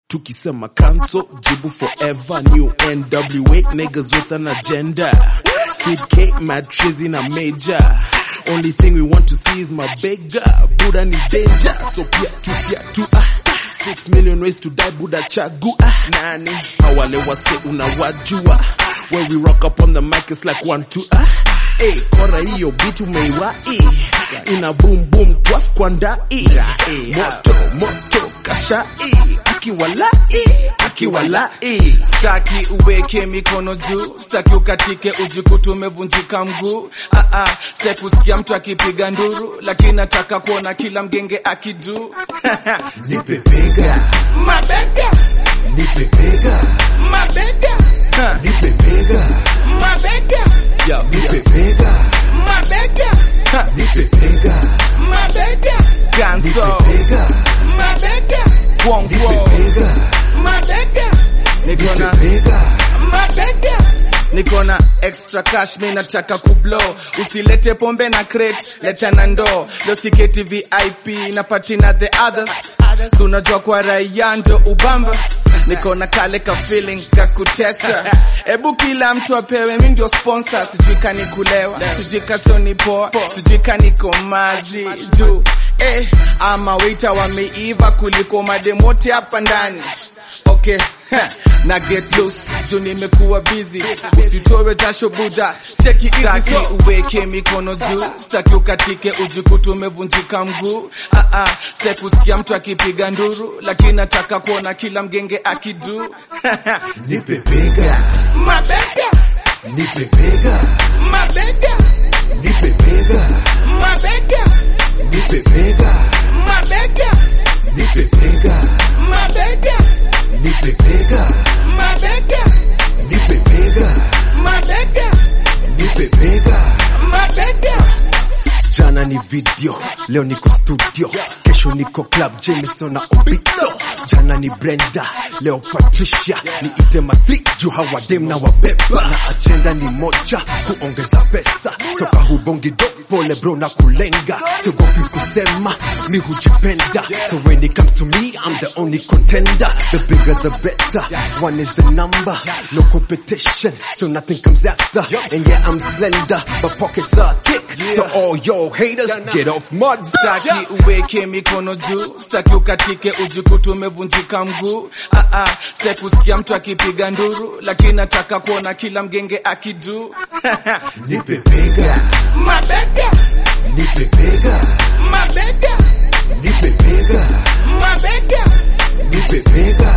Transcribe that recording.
Tukisema cancel, jibu forever. New NWA niggas with an agenda. Kid K, mad trizzy na major. Only thing we want to see is my beggar. Buddha ni danger, so pia tu pia tu ah. Six million ways to die, Buddha chagua nani? Hawale wase unawajua. When we rock up on the mic, it's like one two ah. Hey, kora hiyo beat umeiwai ina boom boom twaf kwa ndai moto moto kashai akiwalai akiwalai Staki uweke mikono juu, staki ukatike ujikutu umevunjika mguu. Ah, ah, sekusikia mtu akipiga nduru, lakini nataka kuona kila mgenge akidu Nipe bega, mabega nipe bega, mabega Ha, nipe bega, mabega Yo, nipe bega, mabega Ha, nipe bega, mabega Ganso bega, mabega Kwongwo bega, mabega niko na bega, mabega niko na extra cash mi nataka kublow usilete pombe na crate leta na ndoo leo siketi vip na patina the others tunajua kwa raia ndio ubamba niko na kale ka feeling kakutesa ebu kila mtu apewe mi ndio sponsor sijui kanikulewa sijui kasoni poa sijui kaniko maji juu eh, ama waiter wameiva kuliko mademote hapa ndani okay heh, na get loose juu nimekuwa busy usitowe jasho buda cheki easy so uweke mikono juu staki ukatike ujikutu umevunjika mguu ah ah sekusikia mtu akipiga nduru lakini nataka kuona kila mgenge akidu nipe bega, mabega nipe bega, mabega nipe bega, mabega nipe bega, mabega nipe bega, mabega nipe bega, mabega nipe bega, mabega nipe bega. mabega jana ni video leo niko studio kesho niko club jameson na obito jana ni brenda leo patricia niite matri juu hawadem na wabeba na agenda ni moja kuongeza pesa soka hubongi do pole bro na kulenga siogopi kusema mi hujipenda so when it comes to me i'm the only contender the bigger the better one is the number no competition so nothing comes after and yeah i'm slender but pockets are thick so all your haters get off mud staki uweke mikono juu staki ukatike ujikutu umevunjika mguu ah ah sekusikia mtu akipiga nduru lakini nataka kuona kila mgenge akidu Nipe bega, mabega nipe bega, mabega nipe bega, mabega nipe bega,